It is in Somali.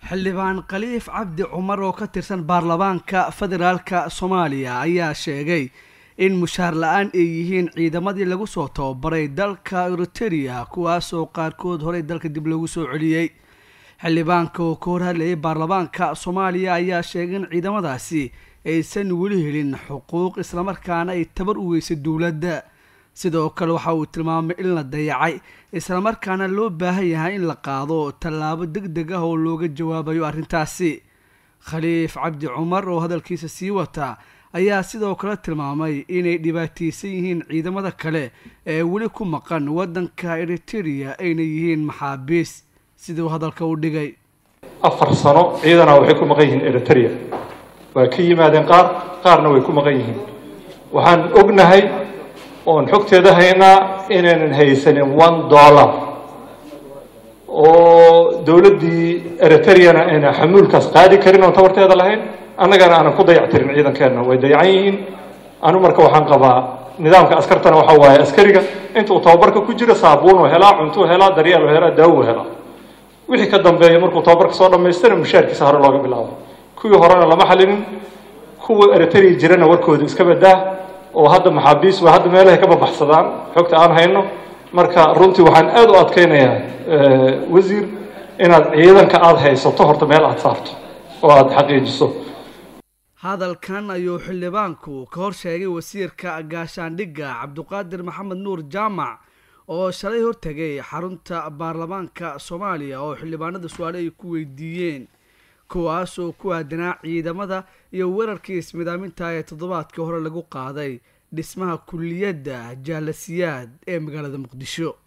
xildhibaan khaliif cabdi cumar oo ka tirsan baarlamaanka federaalka soomaaliya ayaa sheegay in mushaar la-aan ay yihiin ciidamadii lagu soo tababaray dalka eriteria kuwaasoo qaarkood horey dalka dib loogu soo celiyey xildhibaanka oo ka horhadlayay baarlamaanka soomaaliya ayaa sheegay in ciidamadaasi aysan weli helin xuquuq islamarkaana ay tabar u weysay dowladda sidoo kale waxa uu tilmaamay in la dayacay islamarkaana loo baahan yahay in la qaado tallaabo deg deg ah oo looga jawaabayo arrintaasi khaliif cabdi cumar oo hadalkiisa sii wata ayaa sidoo kale tilmaamay inay dhibaataysan yihiin ciidamada kale ee weli ku maqan waddanka eriteria ayna yihiin maxaabiis siduu hadalka u dhigay afar sano ciidana waxay ku maqan yihiin eriteria waa ka yimaadeen qaar qaarna way ku maqan yihiin waxaan ognahay oon xogteeda haynaa inaynan haysanin one dollar oo dowladdii eriteriyana ayna xamuulkaas qaadi karin oon tabarteeda lahayn annagana aanan ku dayactirin ciidankeenna way dayacan yihiin anu marka waxaan qabaa nidaamka askartana waxa waaye askariga inta uu tababarka ku jiro saabuunuu helaa cuntuu helaa daryeelu helaa daawuu helaa wixii ka dambeeya markuu tababarka soo dhammaystana mushaarkiisa hore looga bilaabo kuwii horena lama xalinin kuwa eriteria jirana warkooda iska badaa oo hadda maxaabiis waa hadda meelahay ka babaxsadaan xogta aan hayno marka runtii waxaan aada u adkaynayaa wasiir inaad ciidanka aada haysato horta meel aada saarto oo aada xaqiijiso hadalkan ayuu xildhibaanku ka hor sheegay wasiirka gaashaandhigga cabduqaadir maxamed nuur jaamac oo shalay hortegay xarunta baarlamaanka soomaaliya oo xildhibaanada su-aale ay ku weydiiyeen kuwaas oo ku aadanaa ciidamada iyo weerarkii ismidaaminta ee toddobaadkii hore lagu qaaday dhismaha kulliyadda jaalasiyaad ee magaalada muqdisho